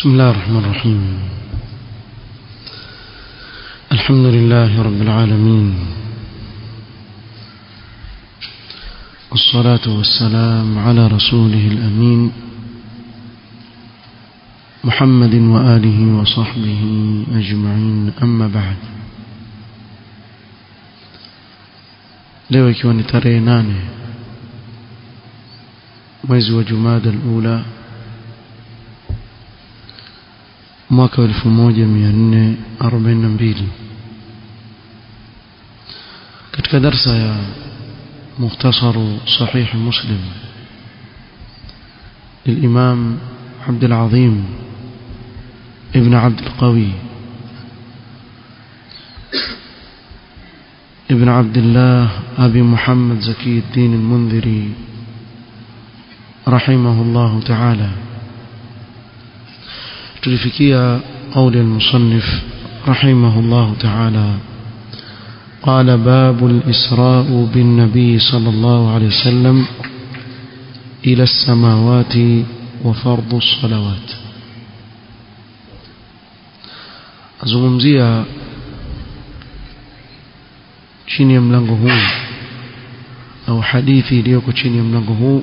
بسم الله الرحمن الرحيم الحمد لله رب العالمين والصلاة والسلام على رسوله الأمين محمد وآله وصحبه أجمعين أما بعد leo ikiwa ni tarehe nane mwezi wa jumada alula mwaka wa elfu moja mia nne arobaini na mbili katika darsa ya mukhtasaru sahih muslim للإمام عبد العظيم ابن عبد القوي ابن عبد الله أبي محمد زكي الدين المنذري رحمه الله تعالى تلفكية قول المصنف رحمه الله تعالى قال باب الإسراء بالنبي صلى الله عليه وسلم إلى السماوات وفرض الصلوات أزغمزيها chini ya mlango huu au hadithi iliyoko chini ya mlango huu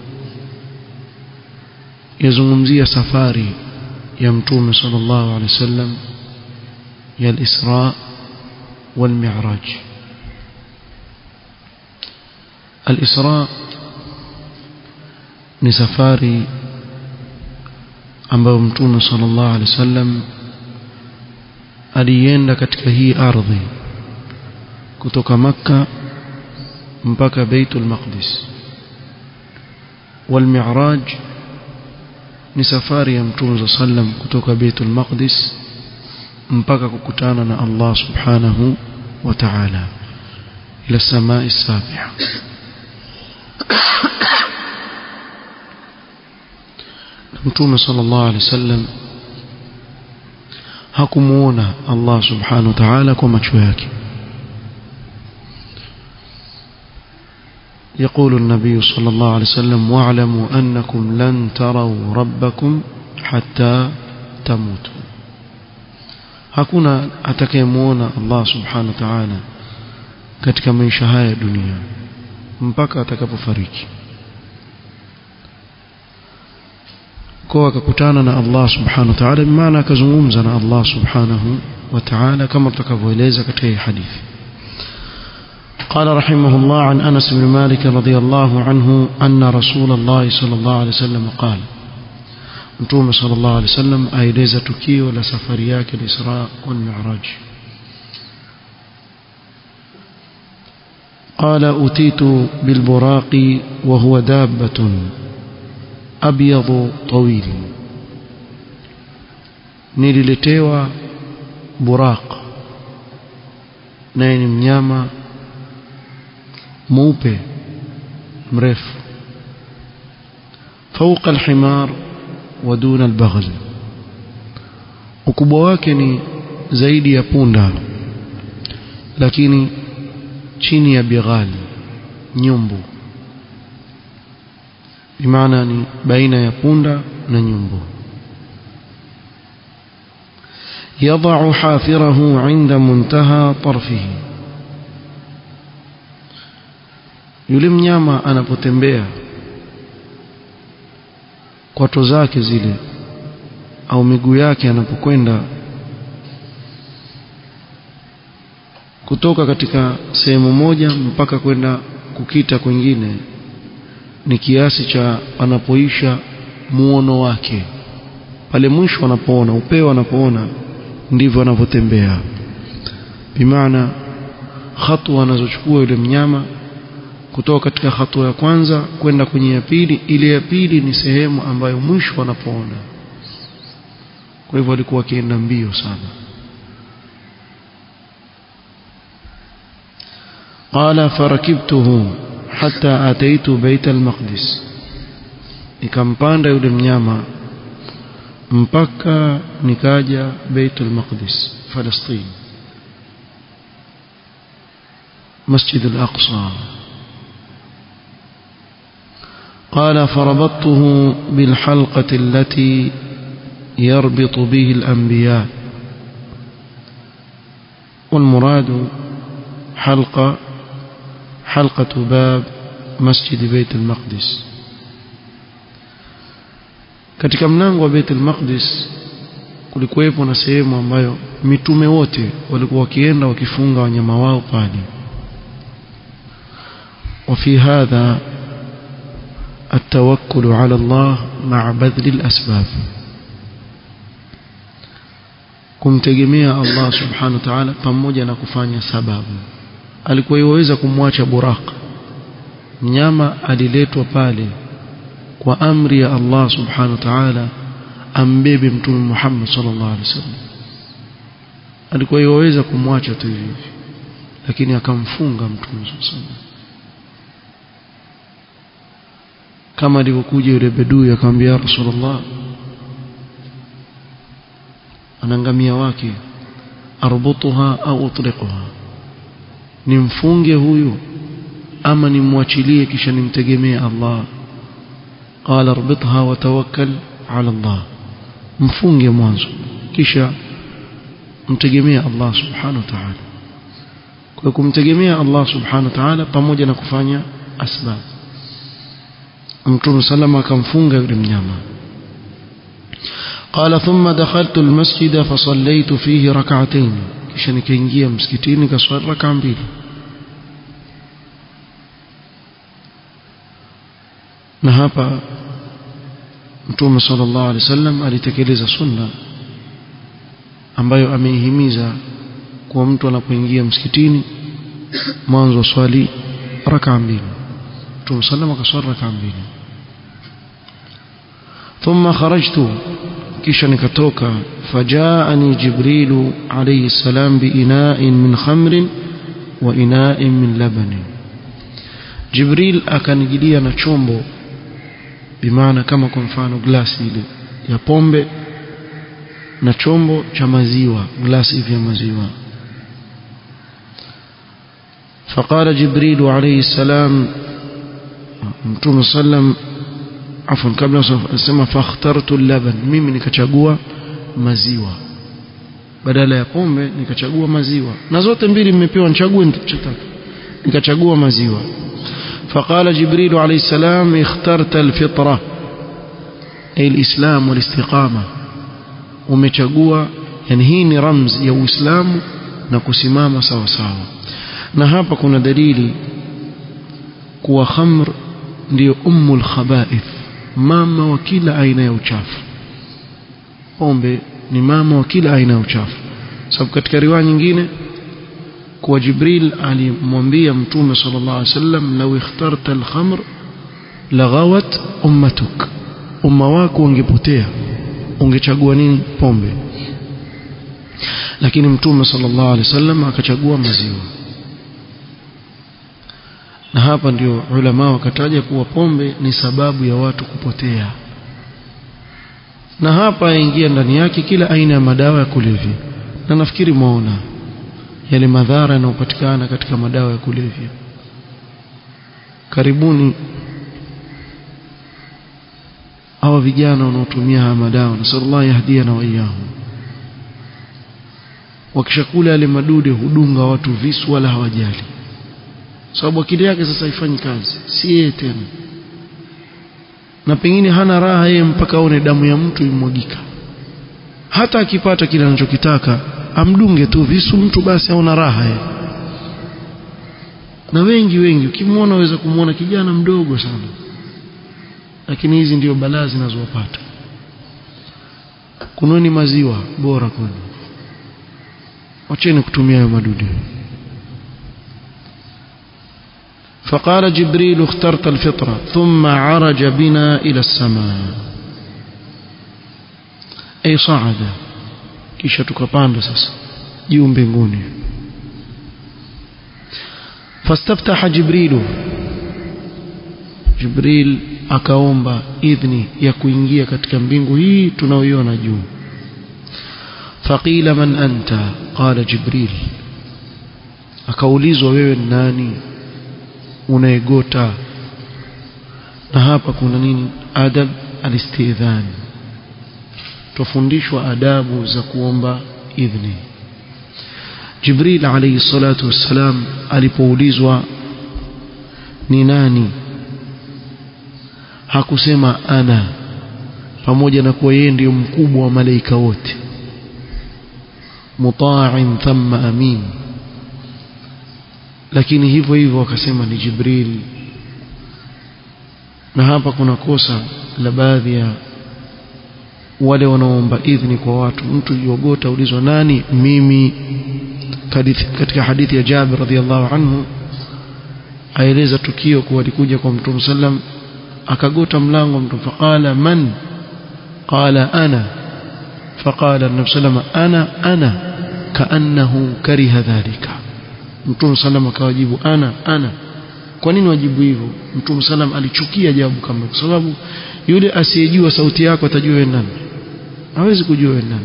yazungumzia safari ya mtume sallallahu alaihi wasallam ya al-Isra wal Mi'raj al-Isra ni safari ambayo mtume sallallahu alaihi wasallam alienda katika hii ardhi kutoka makka mpaka baitul maqdis wal mi'raj ni safari ya mtume sallam kutoka baitul maqdis mpaka kukutana na Allah subhanahu wa ta'ala ila samai sabiha mtume sallallahu alaihi wasallam hakumuona Allah subhanahu wa ta'ala kwa macho yake يقول النبي صلى الله عليه وسلم واعلموا أنكم لن تروا ربكم حتى تموتوا hakuna atakayemuona Allah subhanahu wa ta'ala katika maisha haya ya dunia mpaka atakapofariki kwa akakutana na Allah subhanahu wa ta'ala maana akazungumza na Allah subhanahu wa ta'ala kama tutakavyoeleza katika hii hadithi قال رحمه الله عن أنس بن مالك رضي الله عنه أن رسول الله صلى الله عليه وسلم قال متوم صلى الله عليه وسلم أيليز تكي ولا سفرياك الإسراء والمعراج قال أتيت بالبراق وهو دابة أبيض طويل نيلتيوا براق نين mnyama mweupe mrefu فوق الحمار ودون البغل ukubwa wake ni zaidi ya punda lakini chini ya bighali nyumbu bimaana ni baina ya punda na nyumbu يضع حافره عند منتهى طرفه yule mnyama anapotembea kwato zake zile au miguu yake anapokwenda kutoka katika sehemu moja mpaka kwenda kukita kwingine ni kiasi cha anapoisha muono wake pale mwisho anapoona upeo anapoona ndivyo anavyotembea bimaana hatua anazochukua yule mnyama kutoka katika hatua ya kwanza kwenda kwenye ya pili ile ya pili ni sehemu ambayo mwisho wanapoona kwa hivyo alikuwa akienda mbio sana قال فركبته حتى أتيت بيت المقدس nikampanda yule mnyama mpaka nikaja Baitul Maqdis Palestina Masjid al-Aqsa قال فربطته بالحلقة التي يربط به الأنبياء والمراد حلقة حلقة باب مسجد بيت المقدس katika mlango wa Baitul Maqdis kulikuwepo na sehemu ambayo mitume wote walikuwa wakienda wakifunga wanyama wao pale وفي هذا التوكل على الله مع بذل الأسباب kumtegemea Allah subhanahu wa ta'ala pamoja na kufanya sababu alikuwa iweza kumwacha buraq mnyama aliletwa pale kwa amri ya Allah subhanahu wa ta'ala ambebe mtume Muhammad sallallahu alaihi wasallam alikuwa iweza kumwacha tu hivi lakini akamfunga mtume sallallahu kama alivyokuja yule bedui akamwambia rasulullah anangamia wake arbutuha au utliquha nimfunge huyu ama nimwachilie kisha nimtegemee Allah qala arbitha wa tawakkal ala Allah mfunge mwanzo kisha mtegemee Allah subhanahu wa ta'ala kwa kumtegemea Allah subhanahu wa ta'ala pamoja na kufanya asbab mtume salama akamfunga yule mnyama قال ثم دخلت المسجد فصليت فيه ركعتين kisha nikaingia msikitini nikaswali raka mbili na hapa mtume sallallahu alaihi wasallam alitekeleza sunna ambayo ameihimiza kwa mtu anapoingia msikitini mwanzo wa swali raka mbili mtume sallallahu akaswali raka mbili ثم خرجت kisha nikatoka fajaani jibrilu alayhi salam biina'in min khamrin wa ina'in min labanin jibril akanijilia na chombo bimaana kama kwa mfano glasi ile ya pombe na chombo cha maziwa glasi vya maziwa فقال جبريل عليه السلام متوم صلى afwan kabla sema fakhtartu laban mimi nikachagua maziwa badala ya pombe nikachagua maziwa na zote mbili mmepewa nichague nitakachotaka nikachagua maziwa فقال جبريل عليه السلام اخترت الفطرة أي الإسلام والاستقامة umechagua yani hii ni ramzi ya Uislamu na kusimama sawa sawa na hapa kuna dalili kuwa khamr ndio ummul khaba'ith mama wa kila aina ya uchafu pombe ni mama wa kila aina ya uchafu sababu katika riwaya nyingine kwa Jibril alimwambia mtume sallallahu alaihi wasallam law ikhtarta al-khamr laghawat ummatuk umma wako ungepotea ungechagua nini pombe lakini mtume sallallahu alaihi wasallam akachagua maziwa na hapa ndio ulama wakataja kuwa pombe ni sababu ya watu kupotea na hapa yaingia ndani yake kila aina ya madawa ya kulevya na nafikiri mwaona yale madhara yanayopatikana katika madawa ya kulevya karibuni hawa vijana wanaotumia haya madawa nasallallahu yahdiana wa iyahum wakishakula yale madude hudunga watu visu wala hawajali sababu akili yake sasa haifanyi kazi si yeye tena na pengine hana raha yeye mpaka aone damu ya mtu imwagika hata akipata kile anachokitaka amdunge tu visu mtu basi aona raha yeye na wengi wengi ukimwona waweza kumwona kijana mdogo sana lakini hizi ndio balaa zinazowapata kunweni maziwa bora kwenu wacheni kutumia hayo madudu فقال جبريل اخترت الفطرة ثم عرج بنا إلى السماء أي صعد kisha tukapanda sasa juu mbinguni fastaftaha jibrilu jibril akaomba idhni ya kuingia katika mbingu hii tunaoiona juu faqila man anta qala jibril akaulizwa wewe ni nani unaegota na hapa kuna nini adab alistidhan tufundishwa adabu za kuomba idhni Jibril alayhi salatu wassalam alipoulizwa ni nani hakusema ana pamoja na kuwa yeye ndiyo mkubwa wa malaika wote muta'in thumma amin lakini hivyo hivyo akasema ni Jibril na hapa kuna kosa la baadhi ya wale wanaoomba idhni kwa watu mtu yogota ulizwa nani mimi katika hadithi ya Jabir radhiallahu anhu aeleza tukio kuwa alikuja kwa Mtume sallam akagota mlango Mtume faqala man qala ana faqala Nabii sallam ana ana kaannahu kariha dhalika Mtume sallam akawajibu ana ana kwa nini wajibu hivyo Mtume sallam alichukia jawabu kama kwa sababu yule asiyejua sauti yako atajua wewe nani hawezi kujua wewe nani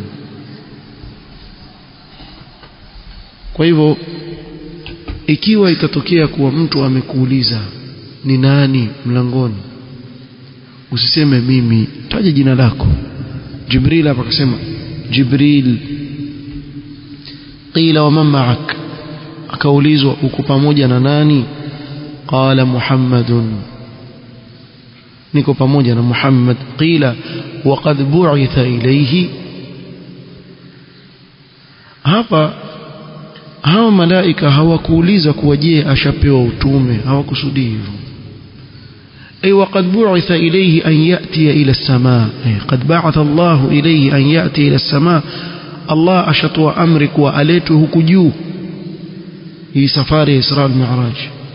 kwa hivyo ikiwa itatokea kuwa mtu amekuuliza ni nani mlangoni usiseme mimi taja jina lako Jibril hapa akasema Jibril qila wa man ma'ak akaulizwa uko pamoja na nani qala Muhammadun niko pamoja na Muhammad qila waqad bu'itha ilayhi hapa hawa malaika hawakuuliza kuwa je ashapewa utume hawakusudi hivyo ay waqad bu'itha ilayhi an ya'ti ila as-samaa qad ba'atha Allah ilayhi an ya'ti ila as-samaa Allah ashatoa amri kuwa aletwe huku juu hii safari ya Isra al-Mi'raj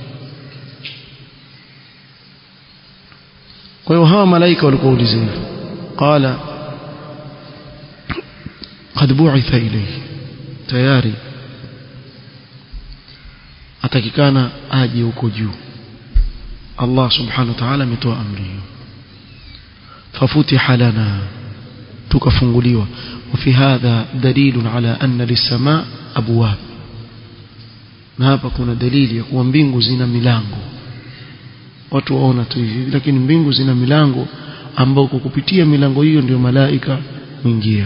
kwa hiyo hawa malaika walikuwa ulizwa qala qad bu'itha ilayhi tayari atakikana aje huko juu Allah subhanahu wa ta'ala ametoa amri hiyo fafutiha lana tukafunguliwa وفي هذا دليل على أن للسماء أبواب na hapa kuna dalili ya kuwa mbingu zina milango watu waona tu hivi lakini mbingu zina milango ambao kwa kupitia milango hiyo ndio malaika huingia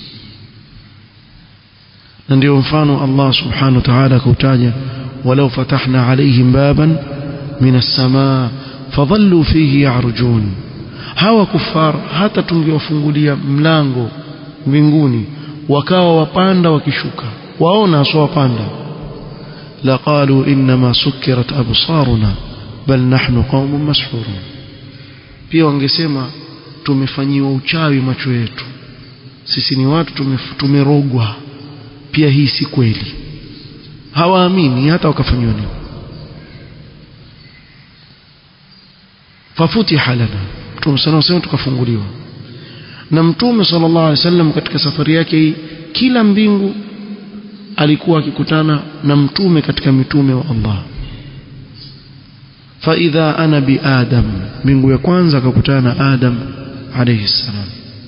na ndio mfano Allah subhanahu wa ta'ala akautaja walau fatahna alaihim baban min as-samaa fadhallu fihi ya'rujun hawa kufar hata tungewafungulia mlango mbinguni wakawa wapanda wakishuka waona aswa wapanda laqalu inma sukkirat absaruna bal nahnu qaumun mashhurun pia wangesema tumefanyiwa uchawi macho yetu sisi ni watu tumerogwa pia hii si kweli hawaamini hata wakafanyiwa nini fafutiha lana mtume sana sema tukafunguliwa na mtume sallallahu alaihi wasallam katika safari yake hii kila mbingu alikuwa akikutana na mtume katika mitume wa Allah فإذا أنا بآدم من يكون ككتانا آدم عليه السلام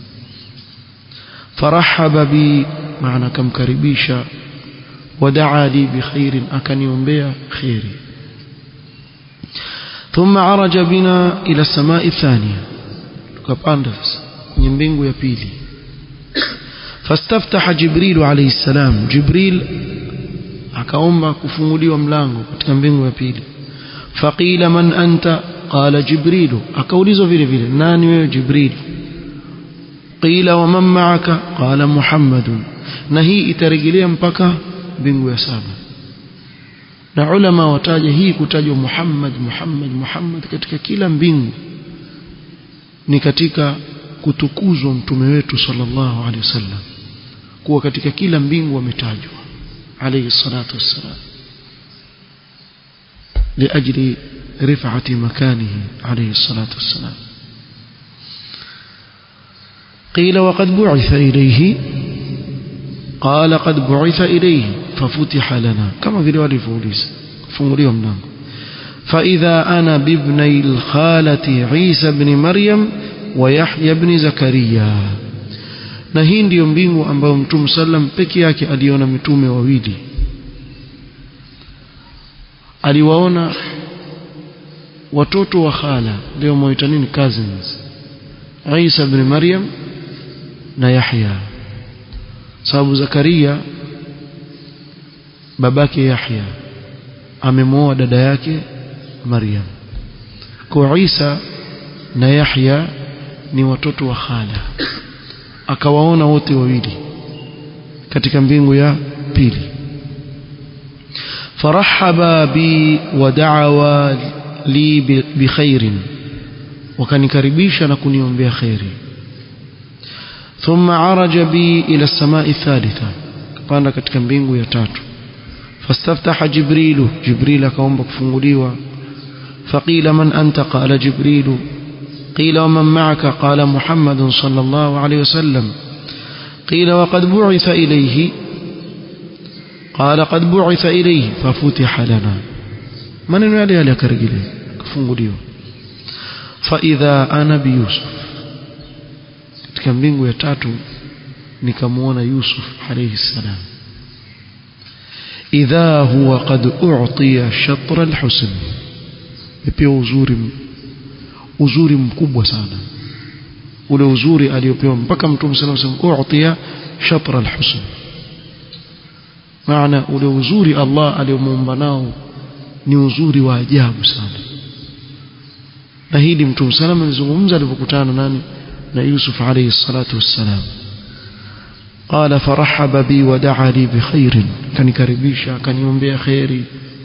فرحب بي معنى كم كربيشا ودعا لي بخير أكن ينبيع خيري ثم عرج بنا إلى السماء الثانية كباندفس ينبينغ يبيلي فاستفتح جبريل عليه السلام جبريل akaomba kufunguliwa mlango katika mbingu ya pili فقيل من أنت قال جبريل أكوليزو vile vile nani wewe jibril قيل ومن معك قال محمد na hii itarejelea mpaka mbingu ya saba na ulama wataja hii kutajwa Muhammad Muhammad Muhammad katika kila mbingu ni katika kutukuzwa mtume wetu sallallahu alaihi wasallam kuwa katika kila mbingu ametajwa alayhi salatu wassalam لأجل رفعة مكانه عليه الصلاة والسلام قيل وقد بعث إليه قال قد بعث إليه ففتح لنا كما في رواية فوليس فمريهم نعم فإذا أنا بابني الخالة عيسى بن مريم ويحيى بن زكريا na hii ndiyo mbingu ambayo mtume sallam peke yake aliona mitume wawili aliwaona watoto wa khala leo mwaita nini cousins Isa ibn Maryam na Yahya sababu Zakaria babake Yahya amemwoa dada yake Maryam kwa Isa na Yahya ni watoto wa khala akawaona wote wawili katika mbingu ya pili farahaba bi wada'awa li bikhairin wakanikaribisha na kuniombea khairi thumma araja bi ila samai thalitha kapanda katika mbingu ya tatu fastaftaha jibrilu jibril akaomba kufunguliwa faqila man anta qala jibrilu قيل ومن معك قال محمد صلى الله عليه وسلم قيل وقد بعث إليه قال قد بعث إليه ففتح لنا من ينالي عليك رجلي كفنغليو فإذا أنا بيوسف katika mbingu ya tatu nikamwona Yusuf alayhi salam idha huwa qad u'tiya shatra al-husn pia uzuri uzuri mkubwa sana ule uzuri aliopewa mpaka mtume sallallahu alayhi wasallam u'tiya shatra al-husn maana ule uzuri Allah aliomuumba nao ni uzuri wa ajabu sana na hili mtume sallallahu alizungumza alipokutana nani na Yusuf alayhi salatu wassalam قال فرحب بي ودعا لي بخير كان كربيشا كان يومبيا خيري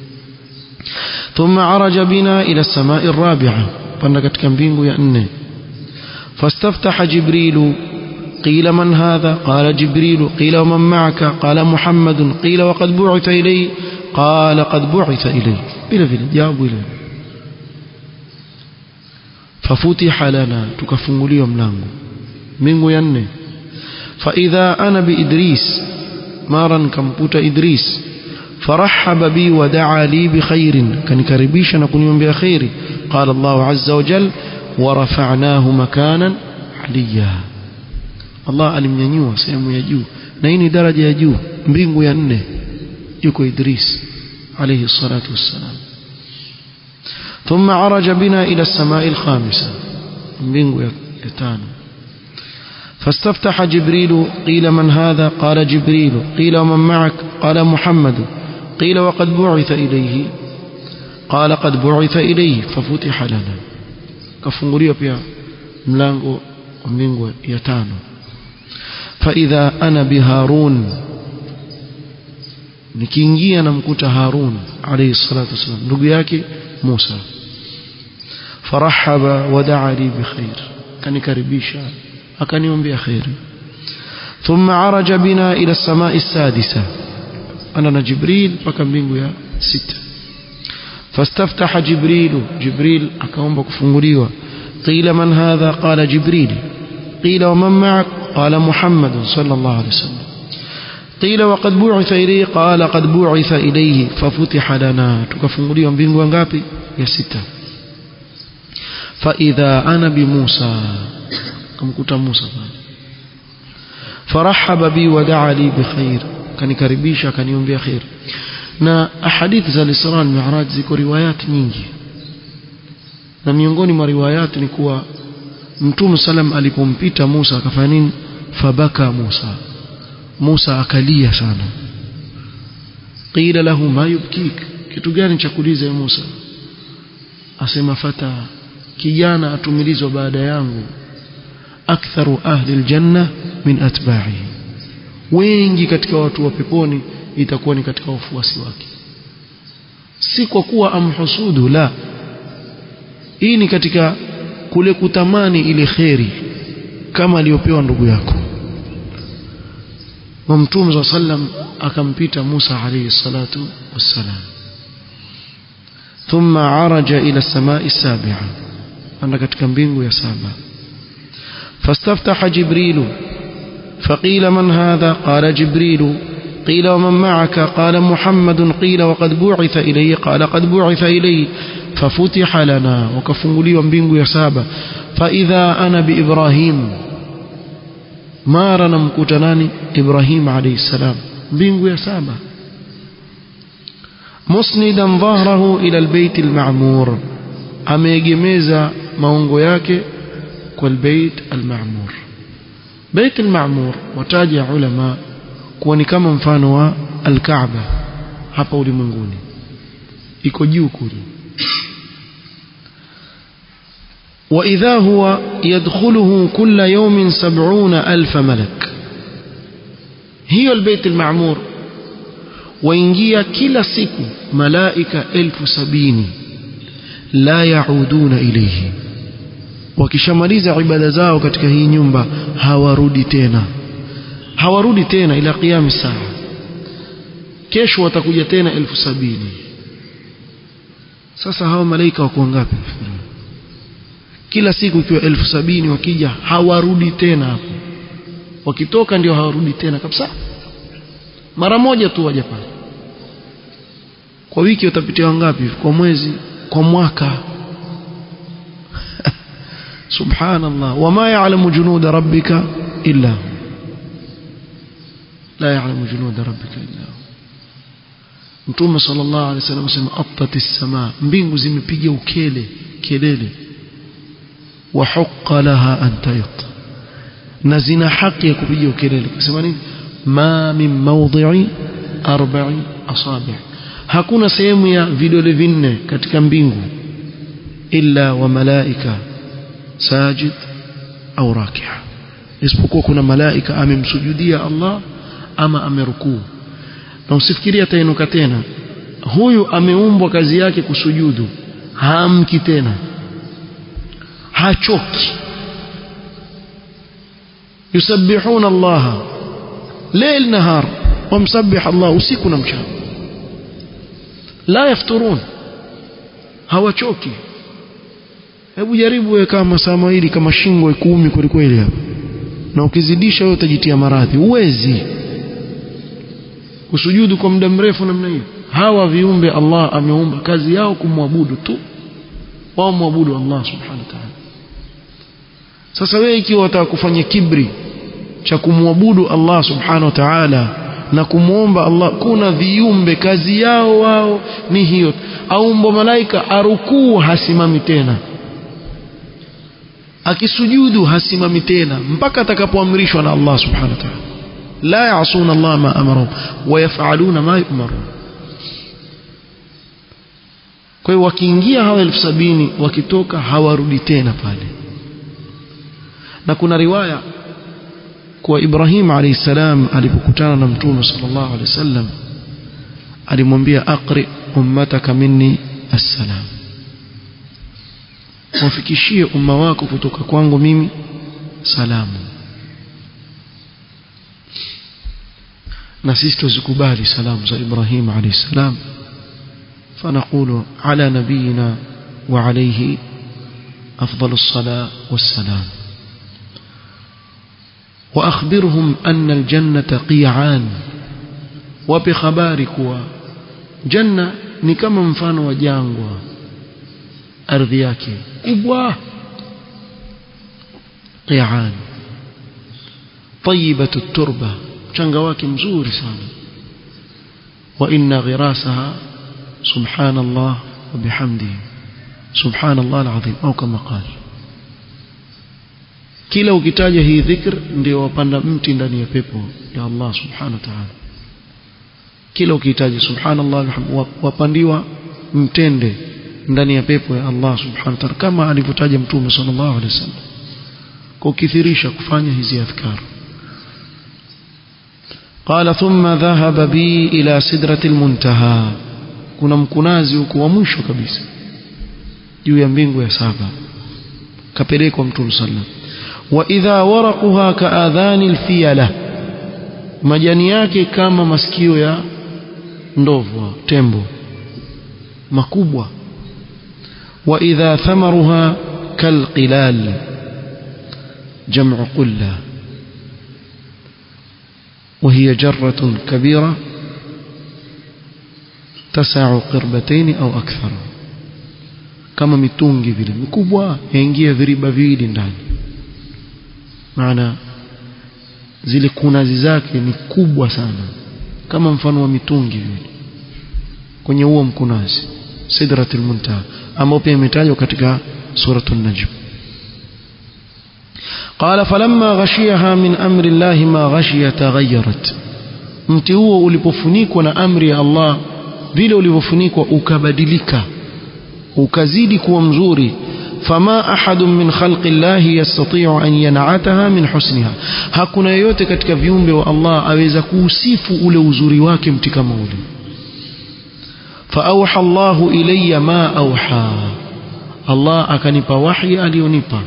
ثم عرج بنا إلى السماء الرابعة panda katika mbingu ya nne fastaftaha jibrilu قيل من هذا قال جبريل قيل ومن معك قال محمد قيل وقد بعث إليه قال قد بعث إليه بلا vile jawabu ile fafutiha lana tukafunguliwa mlango mbingu ya nne فإذا أنا بإدريس مارا كمبوت إدريس فرحب بي ودعا لي بخير كان كربيشا نكون يوم بخير قال الله عز وجل ورفعناه مكانا عليا Allah alimnyanyua sehemu ya juu na hii ni daraja ya juu mbingu ya nne yuko Idris alayhi salatu wassalam ثم عرج بنا إلى السماء الخامسة mbingu ya tano فاستفتح جبريل قيل من هذا قال جبريل قيل ومن معك قال محمد قيل وقد بعث إليه قال قد بعث إليه ففتح لنا كفنغريا pia mlango wa mbingu ya tano فإذا أنا بهارون nikiingia namkuta Harun alayhi salatu wasallam ndugu yake Musa farahaba wadaa li bikhair kanikaribisha akaniombea khairi thumma araja bina ila samai sadisa ana na Jibril mpaka mbingu ya sita fastaftaha Jibril Jibril akaomba kufunguliwa qila man hadha qala Jibril qila wa man ma'ak قال محمد صلى الله عليه وسلم قيل وقد بعث إليه قال قد بعث إليه ففتح لنا تكفنغلي mbingu ngapi ya sita فإذا أنا بموسى kumkuta Musa فرحب بي ودعا لي بخير kanikaribisha kaniombea khair na ahadithi za Isra na Mi'raj ziko riwayat nyingi na miongoni mwa riwayat ni kuwa Mtume salam alipompita Musa akafanya nini fabaka Musa Musa akalia sana qila lahu ma yubkik kitu gani cha kuliza Musa asema fata kijana atumilizwa baada yangu aktharu ahli aljanna min atba'ihi wengi katika watu wa peponi itakuwa ni katika wafuasi wake si kwa kuwa amhusudu la hii ni katika kule kutamani ile kheri kama aliyopewa ndugu yako wa mtume wa sallam akampita Musa alayhi salatu wassalam thumma araja ila samai sabi'a anda katika mbingu ya saba فاستفتح جبريل فقيل من هذا قال جبريل قيل ومن معك قال محمد قيل وقد بعث إليه قال قد بعث إليه ففتح لنا وكفنغلي ومبينغ يسابا فإذا أنا بإبراهيم مارنا مكتناني إبراهيم عليه السلام بينغ يسابا مسندا ظهره إلى البيت المعمور ameegemeza maungo yake kwa albayt almaamur Bait al-Ma'mur wataja ulama kuwa ni kama mfano wa al-Kaaba hapa ulimwenguni iko juu kule وإذا هو يدخله كل يوم سبعون ألف ملك هي البيت المعمور وإنجيا كلا سيكو ملائكة ألف سبيني لا يعودون إليه wakishamaliza ibada zao katika hii nyumba hawarudi tena hawarudi tena ila qiyam saa kesho watakuja tena elfu sabini sasa hawa malaika wako ngapi kila siku ikiwa elfu sabini wakija hawarudi tena hapo wakitoka ndio hawarudi tena kabisa mara moja tu waja pale kwa wiki watapitia wangapi kwa mwezi kwa mwaka subhanallah wama ya'lamu junuda rabbika illa hu la ya'lamu junuda rabbika illa hu mtume sallallahu alaihi wasallam asema attatis samaa mbingu zimepiga ukele kelele wa haqqa laha an tayt na zina haki ya kupiga ukelele kusema nini ma min mawdhi'i arba'i asabi' hakuna sehemu ya vidole vinne katika mbingu illa wa malaika sajid au rakia isipokuwa kuna malaika amemsujudia Allah ama amerukuu na usifikirie atainuka tena huyu ameumbwa kazi yake kusujudu haamki tena hachoki yusabbihuna Allah leil nahar wamsabbih Allah usiku na mchana la yafturun hawachoki hebu jaribu wewe kama saa mawili kama shingo ikumi kweli kweli hapo na ukizidisha wewe utajitia maradhi uwezi kusujudu kwa muda mrefu namna hiyo hawa viumbe Allah ameumba kazi yao kumwabudu tu wao muabudu Allah subhanahu wa ta'ala sasa wewe ikiwa wataka kufanya kibri cha kumwabudu Allah subhanahu wa ta'ala na kumwomba Allah kuna viumbe kazi yao wao ni hiyo aumbo malaika arukuu hasimami tena akisujudu hasimami tena mpaka atakapoamrishwa na Allah subhanahu wa ta'ala la ya'suna Allah ma amarahum wa yaf'aluna ma yu'marun kwa hiyo wakiingia hawa elfu sabini wakitoka hawarudi tena pale na kuna riwaya kuwa Ibrahim alayhi salam alipokutana na Mtume sallallahu alayhi wasallam alimwambia aqri ummataka minni assalam wafikishie umma wako kutoka kwangu mimi salamu na sisi tuzikubali salamu za Ibrahim alayhi salam فنقول على نبينا وعليه أفضل الصلاة والسلام وأخبرهم أن الجنة قيعان وبخبارك جنة نكما مفان وجانغوا ardhi yake kubwa qian tayyibatu turba mchanga wake mzuri sana wa inna ghirasaha subhanallah wa bihamdihi subhanallah alazim au kama qala kila ukitaja hii dhikr ndio wapanda mti ndani ya pepo ya Allah subhanahu wa ta'ala kila ukitaja subhanallah wapandiwa mtende ndani ya pepo ya Allah subhanahu wa ta'ala kama alivyotaja mtume sallallahu alaihi wasallam kukithirisha kufanya hizi adhkar قال ثم ذهب بي إلى سدرة المنتهى kuna mkunazi huko wa mwisho kabisa juu ya mbingu ya saba kapelekwa mtume sallam wa idha waraquha kaadhani alfiyala majani yake kama masikio ya ndovu tembo makubwa وإذا ثمرها كالقلال جمع قلة وهي جرة كبيرة تسع قربتين أو أكثر كما mitungi vile mikubwa yaingia viriba viwili ndani maana zile kunazi zake ni kubwa sana kama mfano wa mitungi vile kwenye huo mkunazi sidratul muntaha ambao pia imetajwa katika suratul najm قال فلما غشيها من أمر الله ما غشي تغيرت mti huo ulipofunikwa na amri ya Allah vile ulivyofunikwa ukabadilika ukazidi kuwa mzuri fama ahadun min khalqi llahi yastati'u an yan'ataha min husniha hakuna yeyote katika viumbe wa Allah aweza kuusifu ule uzuri wake mti kama ule فأوحى الله إلي ما أوحى الله أكنب وحي aliyonipa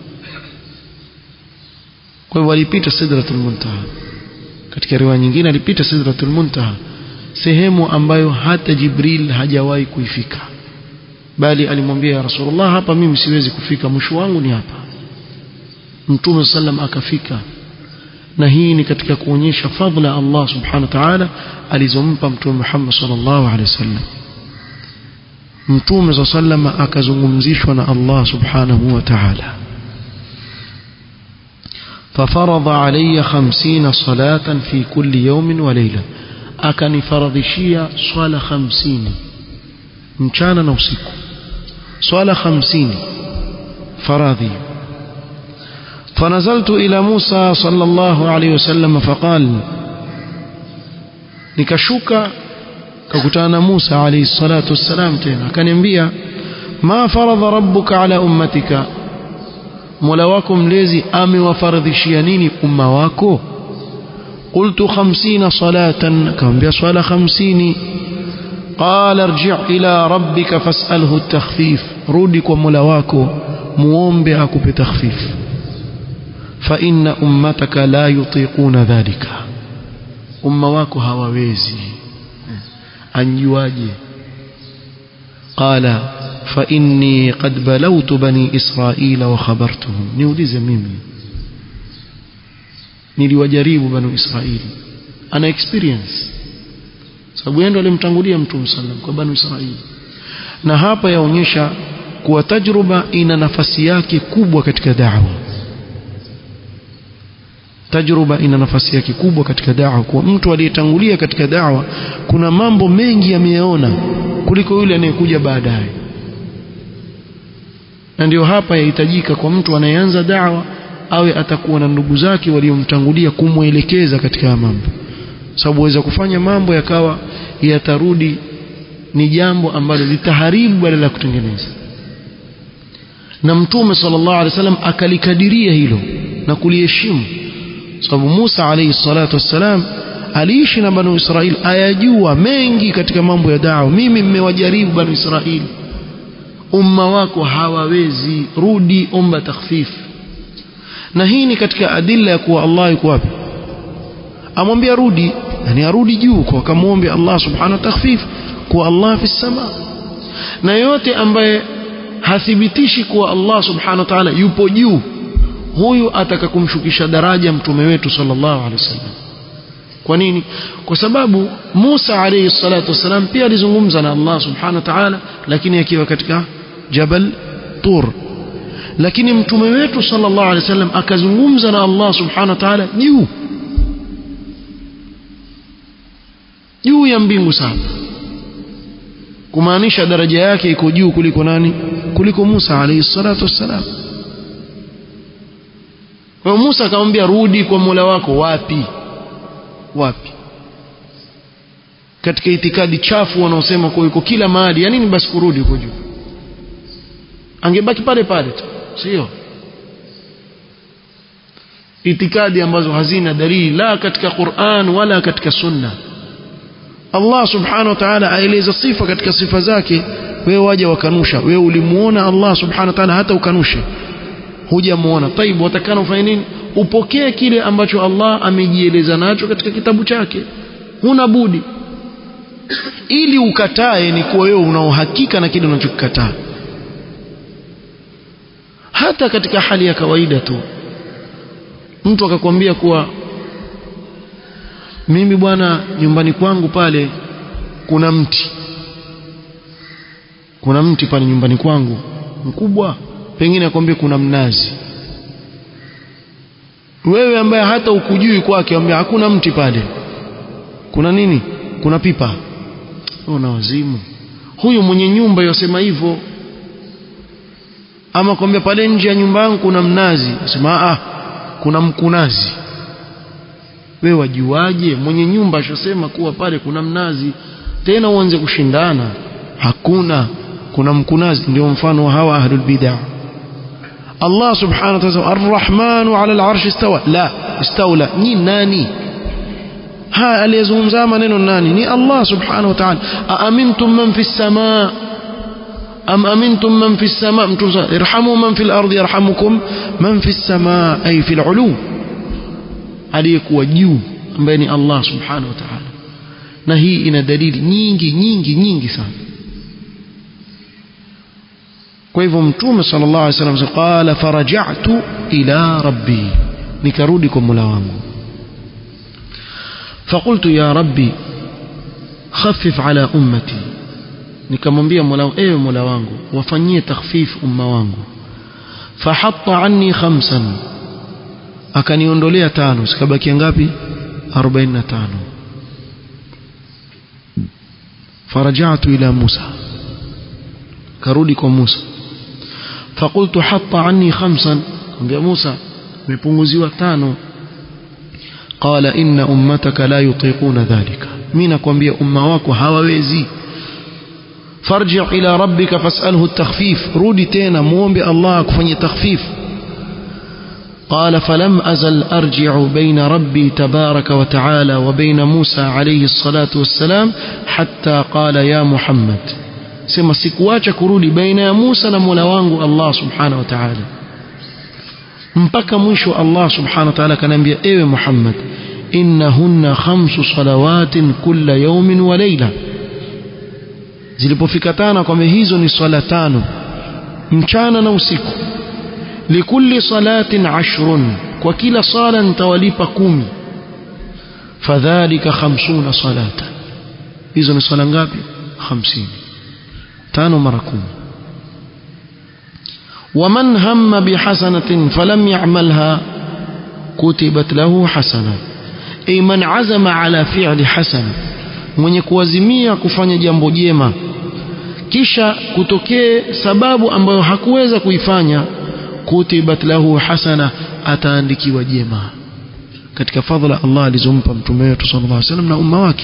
kwa hivyo alipita sidratul muntaha katika riwaya nyingine alipita sidratul muntaha sehemu ambayo hata Jibril hajawahi kuifika bali alimwambia ya Rasulullah hapa mimi siwezi kufika mwisho wangu ni hapa Mtume sallam akafika na hii ni katika kuonyesha fadhila Allah subhanahu wa ta'ala alizompa Mtume Muhammad sallallahu alaihi wasallam Mtume sallam akazungumzishwa na Allah subhanahu wa ta'ala ففرض علي خمسين صلاة في كل يوم وليلة أكني فرضشية صلاة خمسين مشانا نوسيكو صلاة خمسين فراضي فنزلت إلى موسى صلى الله عليه وسلم فقال nikashuka kakutana Musa alayhi salatu wassalam tena akaniambia ma faradha rabbuka ala ummatika Mola wako mlezi amewafaradhishia nini umma wako qultu 50 salatan akamwambia swala 50 qala irji' ila rabbika fas'alhu at-takhfif rudi kwa Mola wako muombe akupe takhfif fa inna ummataka la yutiquna dhalika umma wako hawawezi anjuaje qala fa inni qad balawtu bani israila wa khabartuhum niulize mimi niliwajaribu bani israili ana experience sababu yeye ndo alimtangulia mtume sallam kwa bani israili na hapa yaonyesha kuwa tajruba ina nafasi yake kubwa katika da'wa tajruba ina nafasi yake kubwa katika da'wa kwa mtu aliyetangulia katika da'wa kuna mambo mengi yameyaona kuliko yule anayekuja baadaye na ndio hapa yahitajika kwa mtu anayeanza da'wa awe atakuwa na ndugu zake waliomtangulia kumwelekeza katika mambo sababu waweza kufanya mambo yakawa yatarudi ni jambo ambalo litaharibu badala ya kutengeneza na mtume sallallahu alaihi wasallam akalikadiria hilo na kuliheshimu sababu Musa alayhi salatu wassalam aliishi na banu Israili ayajua mengi katika mambo ya da'wa mimi mmewajaribu banu Israili umma wako hawawezi rudi omba takhfif na hii ni katika adilla ya kuwa Allah yuko wapi amwambia rudi yani arudi juu kwa akamwombe Allah subhanahu wa takhfif kuwa Allah fi sama na yote ambaye hathibitishi kuwa Allah subhanahu wa ta'ala yupo juu huyu ataka kumshukisha daraja mtume wetu sallallahu alaihi wasallam kwa nini kwa sababu Musa alayhi salatu wasalam pia alizungumza na Allah subhanahu wa ta'ala lakini akiwa katika Jabal Tur lakini mtume wetu sallallahu alaihi wasallam akazungumza na Allah subhanahu wa ta'ala juu juu ya mbingu sana kumaanisha daraja yake iko juu kuliko nani kuliko Musa alayhi salatu wassalam kwa Musa akamwambia rudi kwa Mola wako wapi wapi katika itikadi chafu wanaosema kwa yuko kila mahali ya nini basi kurudi huko juu angebaki pale pale tu sio itikadi ambazo hazina dalili la katika Qur'an wala katika sunna Allah subhanahu wa ta'ala aeleza sifa katika sifa zake wewe waje wakanusha wewe ulimuona Allah subhanahu wa ta'ala hata ukanushe hujamuona taibu watakana ufanye nini upokee kile ambacho Allah amejieleza nacho katika kitabu chake huna budi ili ukatae ni kuwa wewe una uhakika na kile unachokikataa hata katika hali ya kawaida tu mtu akakwambia kuwa mimi bwana nyumbani kwangu pale kuna mti kuna mti pale nyumbani kwangu mkubwa pengine akwambie kuna mnazi wewe ambaye hata ukujui kwake ambia hakuna mti pale kuna nini kuna pipa una wazimu huyu mwenye nyumba yosema hivyo ama kwambia pale nje ya nyumba yangu kuna mnazi sema ah kuna mkunazi wewe wajuaje mwenye nyumba ashasema kuwa pale kuna mnazi tena uanze kushindana hakuna kuna mkunazi ndio mfano wa hawa ahlul bid'ah Allah subhanahu wa ta'ala arrahmanu ala al-arsh istawa la istawla ni nani ha aliyezungumza maneno nani ni Allah subhanahu wa ta'ala aamintum man fi as-samaa am amintum man fi as-samaa irhamu man fi al-ardi yarhamukum man fi as-samaa ay fi al-ulu aliyekuwa juu ambaye ni Allah subhanahu wa ta'ala na hii ina dalili nyingi nyingi nyingi sana kwa hivyo mtume sallallahu alaihi wasallam qala faraja'tu ila rabbi nikarudi kwa Mola wangu فقلت يا ربي خفف على أمتي nikamwambia Mola wangu ewe Mola wangu wafanyie takhfif umma wangu fahatta anni khamsan akaniondolea tano sikabaki ngapi 45 farajatu ila Musa karudi kwa Musa fakultu hatta anni khamsan ambia Musa nimepunguziwa tano qala inna ummataka la yutiquna dhalika mimi nakwambia umma wako hawawezi farji ila rabbika fas'alhu at-takhfif rudi tena muombe Allah akufanyie takhfif قال فلم أزل أرجع بين ربي تبارك وتعالى وبين موسى عليه الصلاة والسلام حتى قال يا محمد سما سكواcha kurudi baina ya Musa na Mola wangu Allah subhanahu wa ta'ala mpaka mwisho Allah subhanahu wa ta'ala kanambia ewe Muhammad innahunna khamsu salawatin kulla yawmin wa layla zilipofika tano kwamba hizo ni swala tano mchana na usiku likulli salatin ashrun kwa kila sala nitawalipa kumi fadhalika khamsuna salata hizo ni swala ngapi 50 tano mara kumi ومن هم بحسنة فلم يعملها كتبت له حسنة أي من عزم على فعل حسنة mwenye kuazimia kufanya jambo jema kisha kutokee sababu ambayo hakuweza kuifanya kutibat lahu hasana ataandikiwa jema katika fadhila Allah alizompa mtume wetu sallallahu alaihi wasallam na umma wake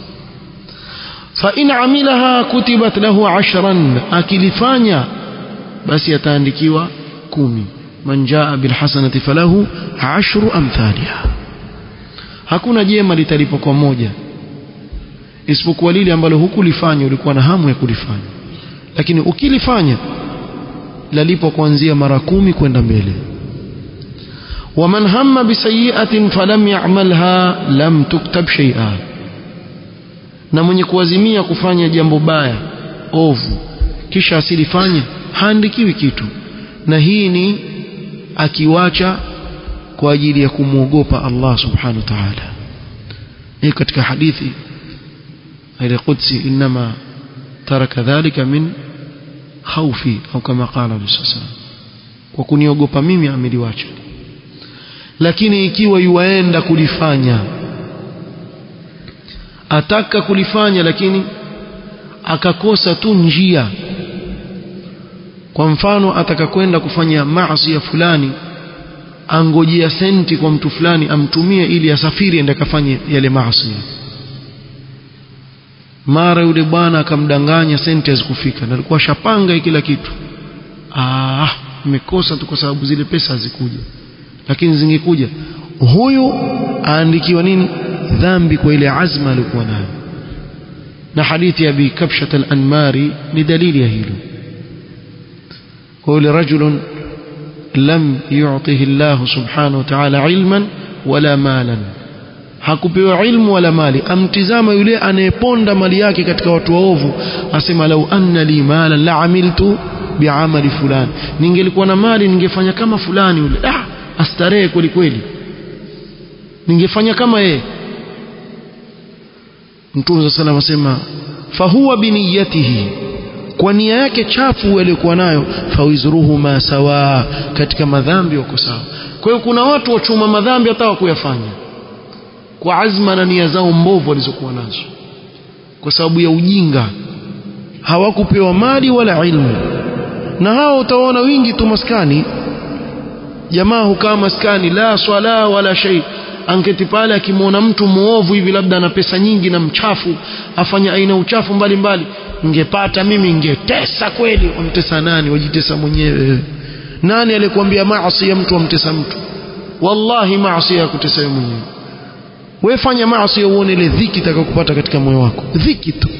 fa in amilaha kutibat lahu ashran akilifanya basi ataandikiwa kumi man jaa bilhasanati falahu ashru amthaliha hakuna jema litalipwa kwa moja isipokuwa lile ambalo hukulifanya ulikuwa na hamu ya kulifanya lakini ukilifanya lalipwa kuanzia mara kumi kwenda mbele waman hamma bisayiatin falam ya'malha lam tuktab shay'a na mwenye kuazimia kufanya jambo baya ovu kisha asilifanye haandikiwi kitu na hii ni akiwacha kwa ajili ya kumwogopa Allah subhanahu wa ta'ala hii katika hadithi ile qudsi inma taraka dhalika min khawfi au kama qala bisallam kwa kuniogopa mimi ameliwacha lakini ikiwa yuaenda kulifanya ataka kulifanya lakini akakosa tu njia kwa mfano ataka kwenda kufanya maasi ya fulani angojea senti kwa mtu fulani amtumie ili asafiri ende akafanye yale maasi mara yule bwana akamdanganya senti hazikufika na alikuwa shapanga kila kitu ah nimekosa tu kwa sababu zile pesa hazikuja lakini zingekuja huyu aandikiwa nini dhambi kwa ile azma aliyokuwa nayo na hadithi ya bi kabshat al-anmari ni dalili ya hilo قول رجل لم يعطه الله سبحانه وتعالى علما ولا مالا hakupewa ilmu wala mali amtizama yule anayeponda mali yake katika watu waovu asema lau anna li mala la amiltu biamali fulani ningelikuwa na mali ningefanya kama fulani yule ah astarehe kweli kweli ningefanya kama yeye mtume sallallahu alayhi wasallam fahuwa biniyatihi kwa nia yake chafu aliyokuwa nayo fawizruhuma sawa katika madhambi wako sawa kwa hiyo kuna watu wachuma madhambi hata wakuyafanya kwa azma na nia zao mbovu walizokuwa nazo kwa sababu ya ujinga hawakupewa mali wala ilmu na hao utaona wingi tu maskani jamaa hukaa maskani la swala wala shay anketi pale akimwona mtu muovu hivi labda ana pesa nyingi na mchafu afanya aina uchafu mbalimbali ngepata mimi ngetesa kweli wamtesa nani wajitesa mwenyewe nani alikwambia maasi ya mtu amtesa mtu wallahi maasi ya kutesa wewe mwenyewe wewe fanya maasi uone ile dhiki itakayokupata katika moyo wako dhiki tu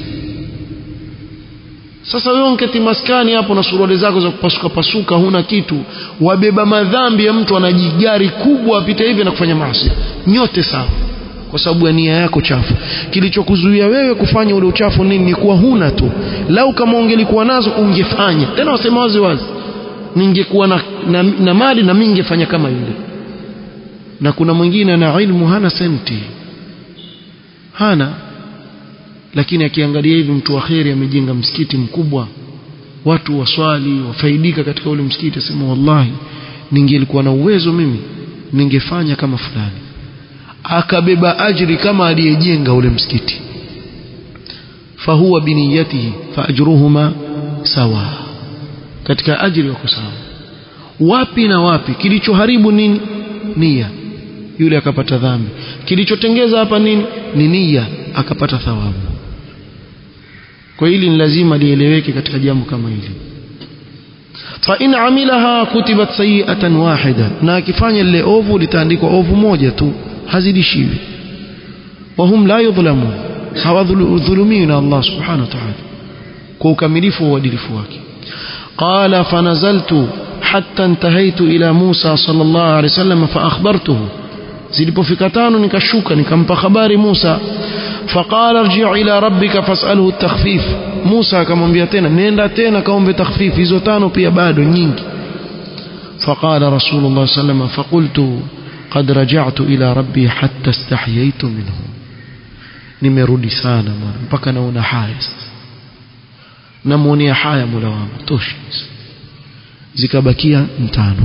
sasa wewe unketi maskani hapo na suruali zako za kupasuka pasuka huna kitu wabeba madhambi ya mtu anajigari kubwa apita hivi na kufanya maasi nyote sawa kwa sababu ya nia yako chafu kilichokuzuia wewe kufanya ule uchafu nini ni kuwa huna tu lau kama ungelikuwa nazo ungefanya tena wasema wazi wazi ningekuwa na, na, na mali na mimi ningefanya kama yule na kuna mwingine ana ilmu hana senti hana lakini akiangalia hivi mtu wa kheri amejenga msikiti mkubwa watu waswali wafaidika katika ule msikiti asema wallahi ningelikuwa na uwezo mimi ningefanya kama fulani akabeba ajri kama aliyejenga ule msikiti fahuwa biniyatihi faajruhuma sawa katika ajri wako sawa wapi na wapi kilichoharibu nini nia yule akapata dhambi kilichotengeza hapa nini ni nia akapata thawabu kwa hili ni lazima lieleweke katika jambo kama hili fa in amilaha kutibat sayi'atan wahida na akifanya lile ovu litaandikwa ovu moja tu hazidishiwi wahum la yudhlamun hawadhulumiwi na Allah subhanahu wa ta'ala kwa ukamilifu wa uadilifu wake qala fanazaltu hatta intahaitu ila Musa sallallahu alaihi wasallam fa akhbartuhu zilipofika tano nikashuka nikampa habari Musa faqala arji' ila rabbika fas'alhu at-takhfif Musa akamwambia tena nenda tena kaombe takhfif hizo tano pia bado nyingi faqala rasulullah sallallahu faqultu qad raja'tu ila rabbi hatta istahyaytu minhu nimerudi sana bwana mpaka naona haya sasa namuonea haya mola wangu tosha zikabakia mtano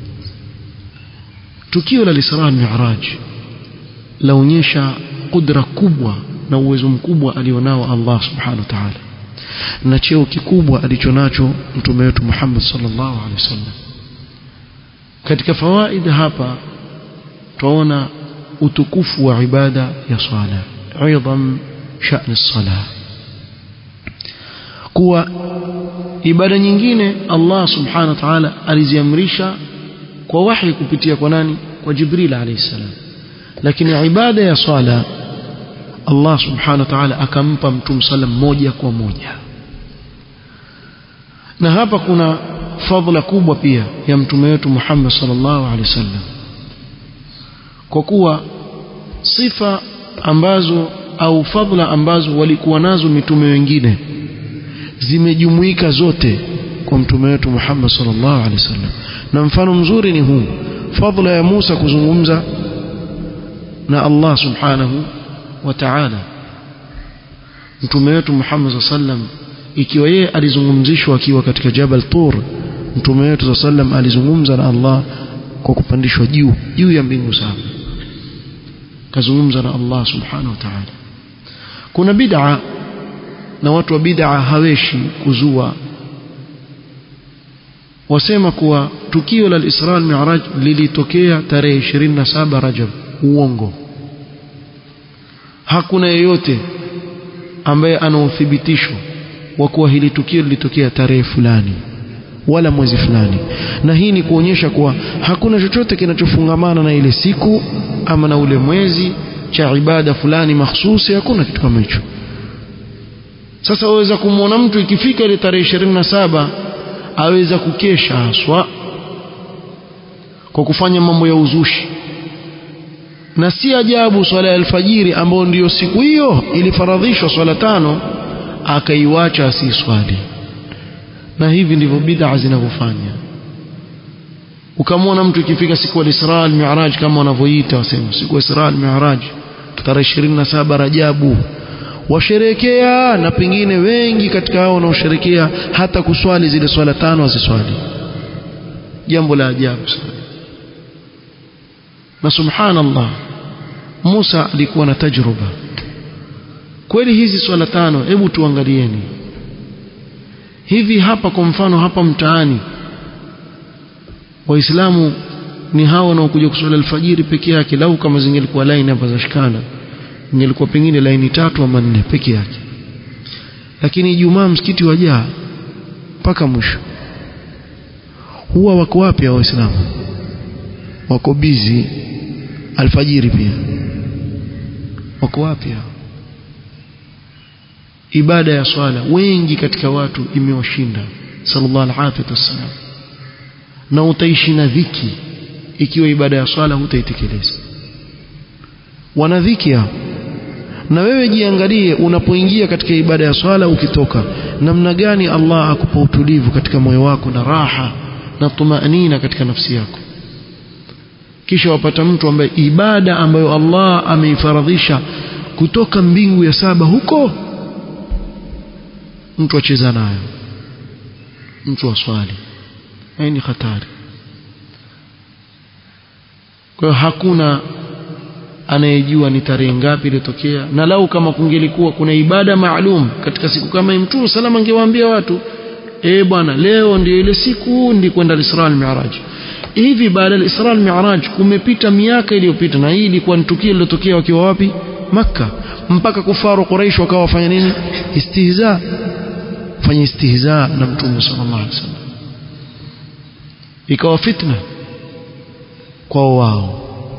tukio la Isra Mi'raj laonyesha kudra kubwa na uwezo mkubwa alionao Allah subhanahu wa ta'ala na cheo kikubwa alichonacho mtume wetu Muhammad sallallahu alaihi wasallam katika fawaid hapa tuona utukufu wa ibada ya swala ايضا شأن الصلاه kuwa ibada nyingine Allah subhanahu wa ta'ala aliziamrisha kwa wahi kupitia kwa nani kwa Jibril alayhi salam lakini ibada ya swala Allah subhanahu wa ta'ala akampa mtume sallam moja kwa moja na hapa kuna fadhila kubwa pia ya mtume wetu Muhammad sallallahu alaihi wasallam kwa kuwa sifa ambazo au fadhila ambazo walikuwa nazo mitume wengine zimejumuika zote kwa mtume wetu Muhammad sallallahu alaihi wasallam na mfano mzuri ni huu fadhila ya Musa kuzungumza na Allah subhanahu wa ta'ala mtume wetu Muhammad sallam ikiwa yeye alizungumzishwa akiwa katika Jabal Tur mtume wetu sallam alizungumza na Allah kwa kupandishwa juu juu ya mbingu saba kazungumza na Allah subhanahu wa ta'ala kuna bid'a na watu wa bid'a haweshi kuzua wasema kuwa tukio la Isra al-Mi'raj lilitokea tarehe 27 Rajab uongo hakuna yeyote ambaye ana uthibitisho wa kuwa hili tukio lilitokea tarehe fulani wala mwezi fulani na hii ni kuonyesha kuwa hakuna chochote kinachofungamana na ile siku ama na ule mwezi cha ibada fulani mahsusi hakuna kitu kama hicho sasa waweza kumwona mtu ikifika ile tarehe 27 aweza kukesha haswa kwa kufanya mambo ya uzushi na si ajabu swala ya alfajiri ambayo ndiyo siku hiyo ilifaradhishwa swala tano akaiwacha asiswali na hivi ndivyo bid'a zinavyofanya ukamwona mtu ikifika siku ya Isra al-Mi'raj kama wanavyoita wasema siku ya Isra al-Mi'raj tarehe 27 Rajabu washerekea na pengine wengi katika hao wanaosherekea hata kuswali zile swala tano aziswali jambo la ajabu sana na subhanallah Musa alikuwa na tajruba kweli hizi swala tano hebu tuangalieni hivi hapa kwa mfano hapa mtaani waislamu ni hao wanaokuja kuswali alfajiri peke yake lau kama zingelikuwa laini hapa za shikana ingelikuwa pengine laini tatu ama nne peke yake lakini Ijumaa msikiti wajaa mpaka mwisho huwa wako wapi hao waislamu wako bizi alfajiri pia wako wapi hao ibada ya swala wengi katika watu imewashinda sallallahu alaihi wasallam na utaishi na dhiki ikiwa ibada ya swala hutaitekeleza wana dhiki hao na wewe jiangalie unapoingia katika ibada ya swala ukitoka namna gani Allah akupa utulivu katika moyo wako na raha na tumaanina katika nafsi yako kisha wapata mtu ambaye ibada ambayo Allah ameifaradhisha kutoka mbingu ya saba huko mtu acheza nayo mtu aswali hii ni hatari kwa hiyo hakuna anayejua ni tarehe ngapi ilitokea na lau kama kungelikuwa kuna ibada maalum katika siku kama hii mtume salama angewaambia watu eh bwana leo ndio ile siku ndi kwenda al-Isra al-Mi'raj hivi baada ya Isra al-Mi'raj kumepita miaka iliyopita na hii ilikuwa ni tukio lilotokea wakiwa wapi Makka mpaka kufaru Quraysh wakawa wafanya nini istihza fanya istihza na mtume sallallahu alaihi wasallam ikawa fitna kwa wao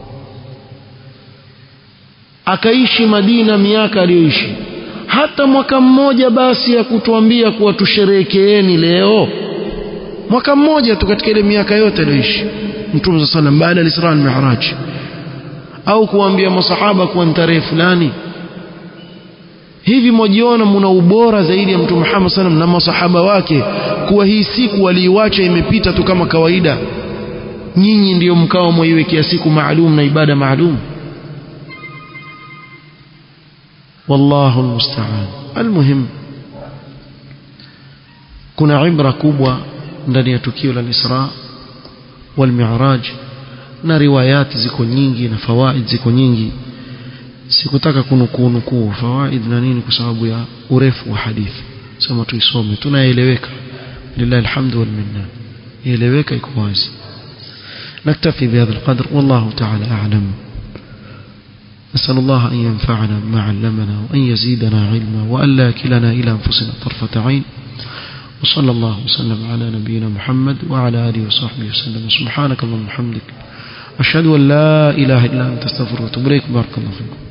akaishi Madina miaka aliyoishi hata mwaka mmoja basi ya kutuambia kuwa tusherekeeni leo mwaka mmoja tu katika ile miaka yote aliyoishi Mtume صلى الله baada ya Isra al-Mi'raj au kuambia masahaba kuwa ni tarehe fulani hivi mwajiona mna ubora zaidi ya Mtume Muhammad sallam na masahaba wake kuwa hii siku waliiwacha imepita tu kama kawaida nyinyi ndiyo mkao mwaiwekea siku maalum na ibada maalum والله المستعان المهم kuna ibra kubwa ndani ya tukio la Isra wal Mi'raj na riwayati ziko nyingi na fawaid ziko nyingi sikutaka kunukuu nukuu fawaid na nini kwa sababu ya urefu wa hadithi sema tuisome tunaeleweka lillahi alhamdu wal minna ieleweka iko wazi نكتفي بهذا القدر والله تعالى أعلم نسأل الله أن ينفعنا بما علمنا وأن يزيدنا علما وأن لا كلنا إلى أنفسنا طرفة عين وصلى الله وسلم على نبينا محمد وعلى آله وصحبه وسلم سبحانك اللهم وبحمدك أشهد أن لا إله إلا أنت استغفرك وأتوب إليك بارك الله فيكم